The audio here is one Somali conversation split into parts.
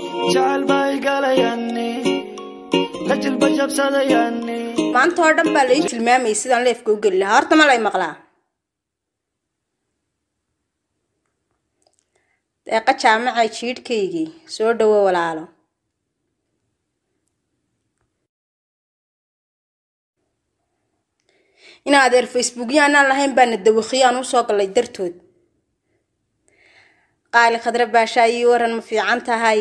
jacayl baa igalayaani la jilba jabsadayaani maanta oo dhan baa lai tilmaamayay sidaan leefka u geli lahaa horta ma lay maqlaa deeqa jaamaca jiidhkaygii soo dhawo walaalo in adeer facebookya anaan lahayn baana dawakhiyo aan usoo galay dartood qaali khadre baashaa ii waran ma fiican tahay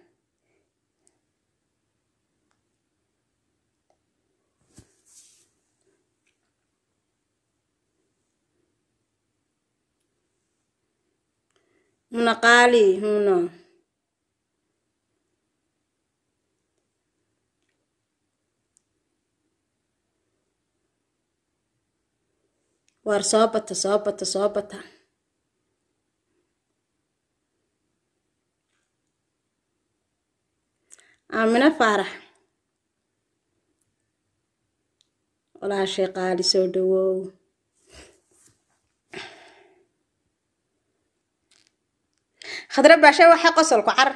muna qaali muna waar soo bata soo bata soo bata aamino faarax walaashay qaali soo dhawow khadre baashe waxay qosolku car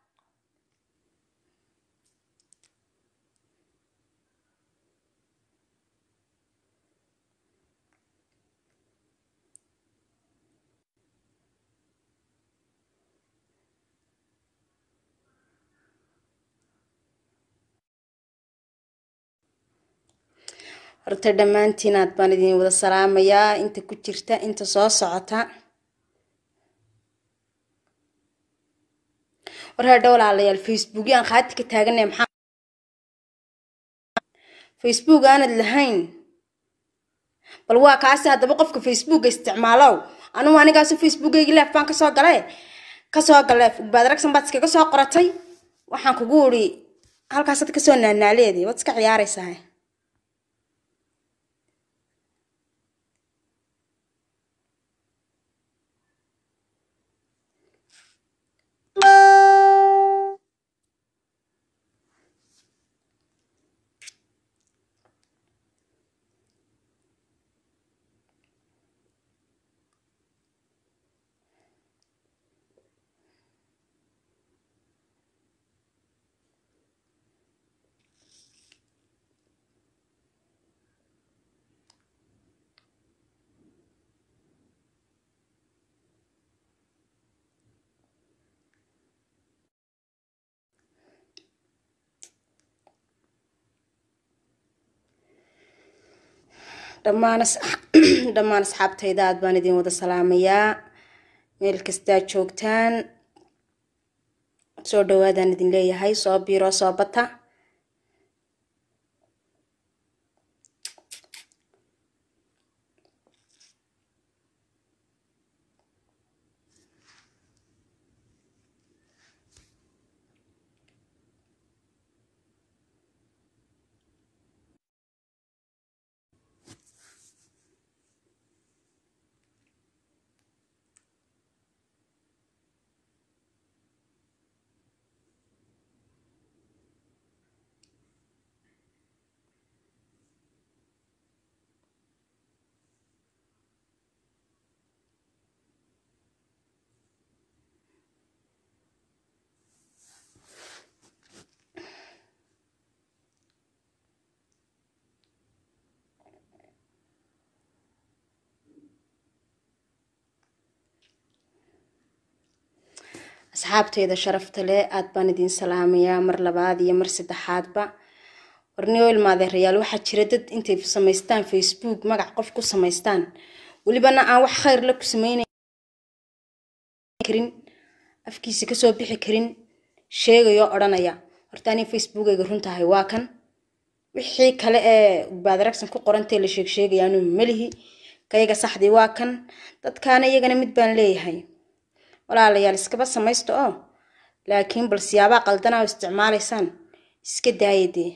horta dhammaantiin aad baan idin wada salaamayaa inta ku jirta inta soo socota war hadha walaalayaal facebook yaan qaati ka taaganay maxaa facebook aanad lahayn bal waa kaasi haddaba qofka facebooka isticmaalow anugu anigaasu facebookaygi leef baan kasoo gale kasoo gale badragsan baad iskaga soo qoratay waxaan kugu uri halkaasaad kasoo naanaaleedi waad iska ciyaaraysaa dhammaan dhammaan asxaabtayda aad baan idin wada salaamayaa meel kastaa joogtaan soo dhawaadaan idin leeyahay soo biiro soo bata asxaabteyda sharafta leh aad baan idin salaamayaa mar labaad iyo mar saddexaadba warniyo ilmaadeerayaal waxaa jira dad intay samaystaan facebook magac qof ku samaystaan welibana aan wax khayr la ku sameynay karin afkiisa kasoo bixi karin sheegayo odhanaya horta ani facebookayga runtahay waa kan wixii kale ee baadaragsan ku qorantee la sheeg sheegayaanu melihi kayaga saxdii waa kan dadkaana iyagana mid baan leeyahay walaalayaal iskaba samaysta oo laakiin bal siyaabaa qaldanaa oo isticmaalaysaan iska daaya dee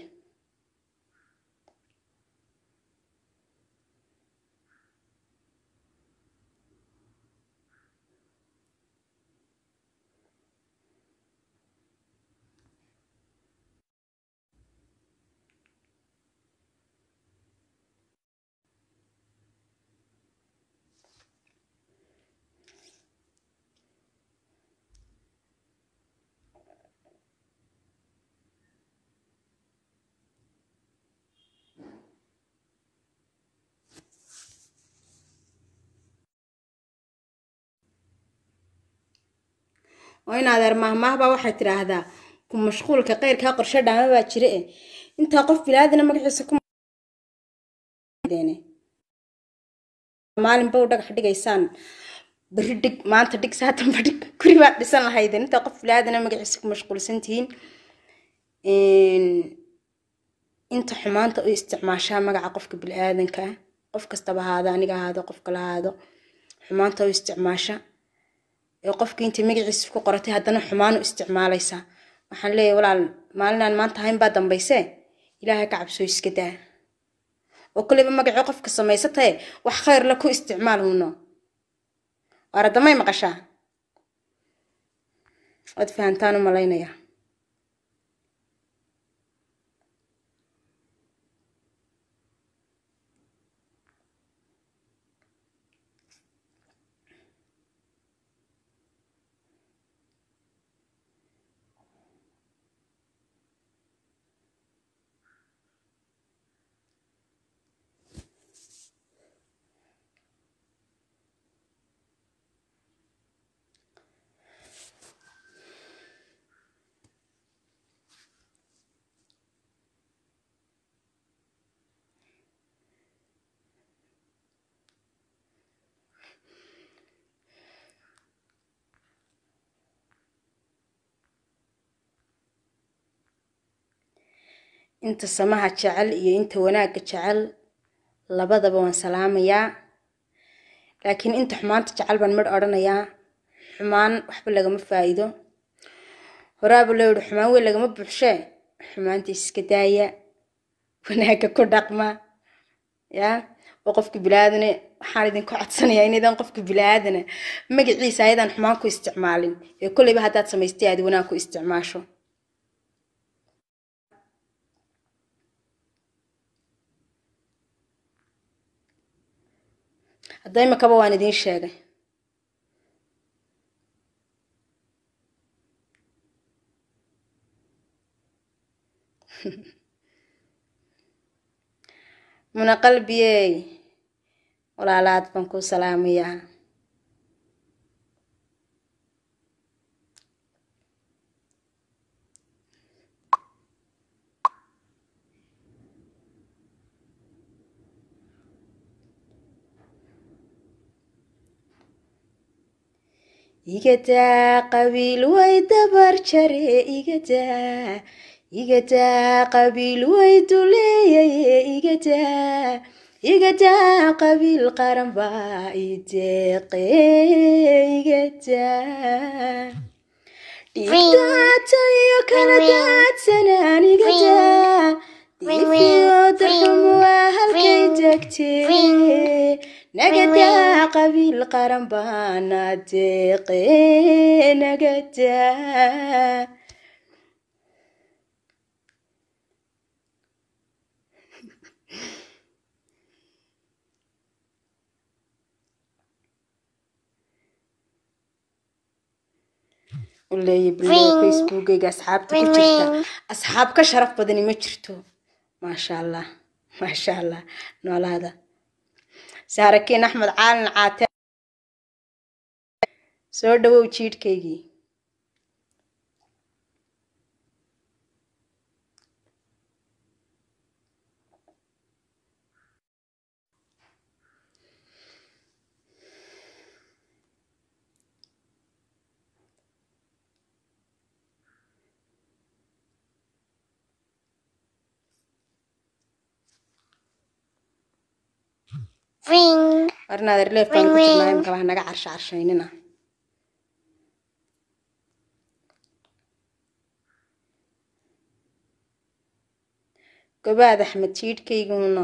oo in adeer mahmaahbaa waxay tidhaahdaa ku mashquulka qeyrkaa qorshe dhaama baa jira e intaa qof bilaadana magaciisa ku maalinba u dhagax dhigaysaan beri dhig maanta dhig saatanba dhig guri baad dhisan lahaydeen intaa qof bilaadana magaciisa ku mashquulsan tihiin inta xumaanta u isticmaashaa magaca qofka bili-aadanka qof kastaba ahaado aniga ahaado qof kala ahaado xumaanta u isticmaasha ee qofkii intay magaciisa ku qoratay haddana xumaan u isticmaalaysaa waxaan leeyahay walaal maalinaan maanta ahayn baa dambayse ilaahay ka cabsoo iska daa oo koleyba magacii qofka samaysatae wax khayr la ku isticmaal huno waaradamay maqashaa waad fahantaan u malaynayaa inta samaha jecel iyo inta wanaagga jecel labadaba waan salaamayaa laakiin inta xumaanta jecel baan midh odhanayaa xumaan waxba lagama faa'iido horaaba loo yihi xumaan weyn lagama buuxshee xumaanta iska daaya wanaagga ku dhaqma yaa oo qofka bilaadane waxaan idinku codsanayaa inaydan qofka bilaadana magaciisa ayadaan xumaan ku isticmaalin ee kolleyba haddaad samaystay aad wanaag ku isticmaasho hadda imakaba waan idiin sheegay muna qalbiyey walaalaad baan kuu salaamayaa igadaa qabiil way dabar jare igadaa igadaa qabiil way duleeyaye igadaa igadaa qabiil qaran baa ideeqe igadaa dhiigdaata iyo kala daadsanaan igadaa diifiyo darxumu waa halkay degtee nagadaa qabiil qaran baana deeqe nagadaa uleeya bilow facebookayga asxaabta ku jirta asxaab ka sharaf badani ma jirto maasha allah maasha allah noolaada saarakiin axmed caalin caate soo dhawow jiidhkaygii Ring. warnaad erleef baan ku jirnaa imika wax naga carsha carshaynina gobaad axmed jiidhkayguna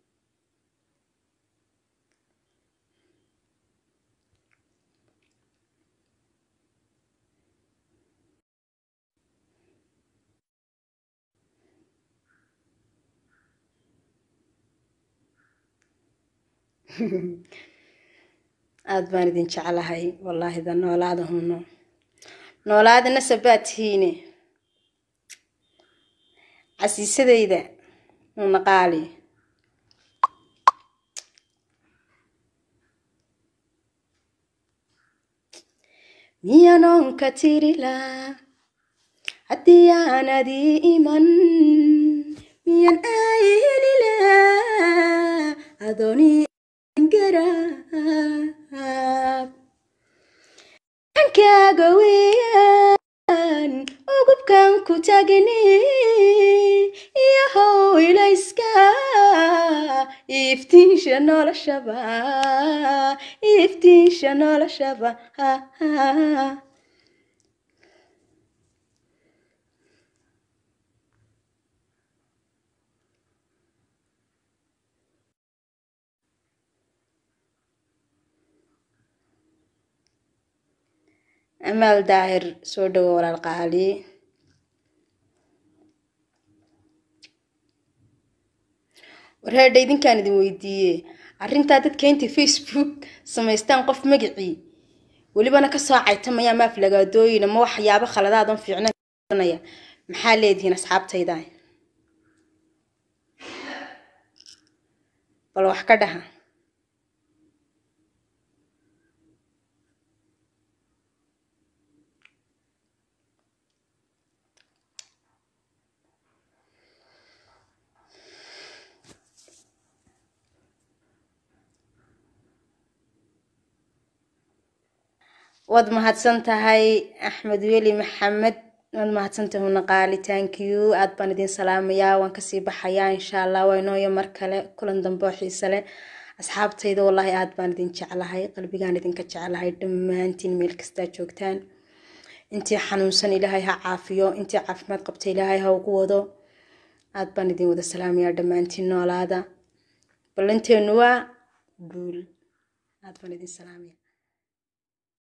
aada baan idin jeclahay wallaahi da noolaada huno noolaada nasabaad tihiine casiisadayda nuuna qaali miyanoon ka tirila haddii aanad ii iman miyan aylila adooni garaab ankaaga weeyaan ugubkan ku tagni iyo howlayska iftiinsha noloshaba iftiinsha noloshaba amaal daahir soo dhowo walaal qaali warheedha idinkaan idin weydiiye arrintaa dadka intay facebook samaystaan qof magacii welibana kasoo caytamaya maaf lagaadooyin ama waxyaabo khaladaadan fiicnanaya maxaa leedihiin asxaabtayda bal wax ka dhaha waad mahadsan tahay axmed weli maxamed waad mahadsantahay una qaali thank you aad baan idin salaamayaa waan kasii baxayaa insha allah waa inooyo mar kale kulan dambe oo xiise leh asxaabtayda wallaahi aad baan idin jeclahay qalbigaan idinka jeclahay dhammaantiin meel kastaa joogtaan intii xanuunsan ilaahay ha caafiyo intii caafimaad qabta ilaahay ha ugu wado aad baan idin wada salaamayaa dhammaantiin noolaada ballanteenu waa guul aad baan idin salaamaya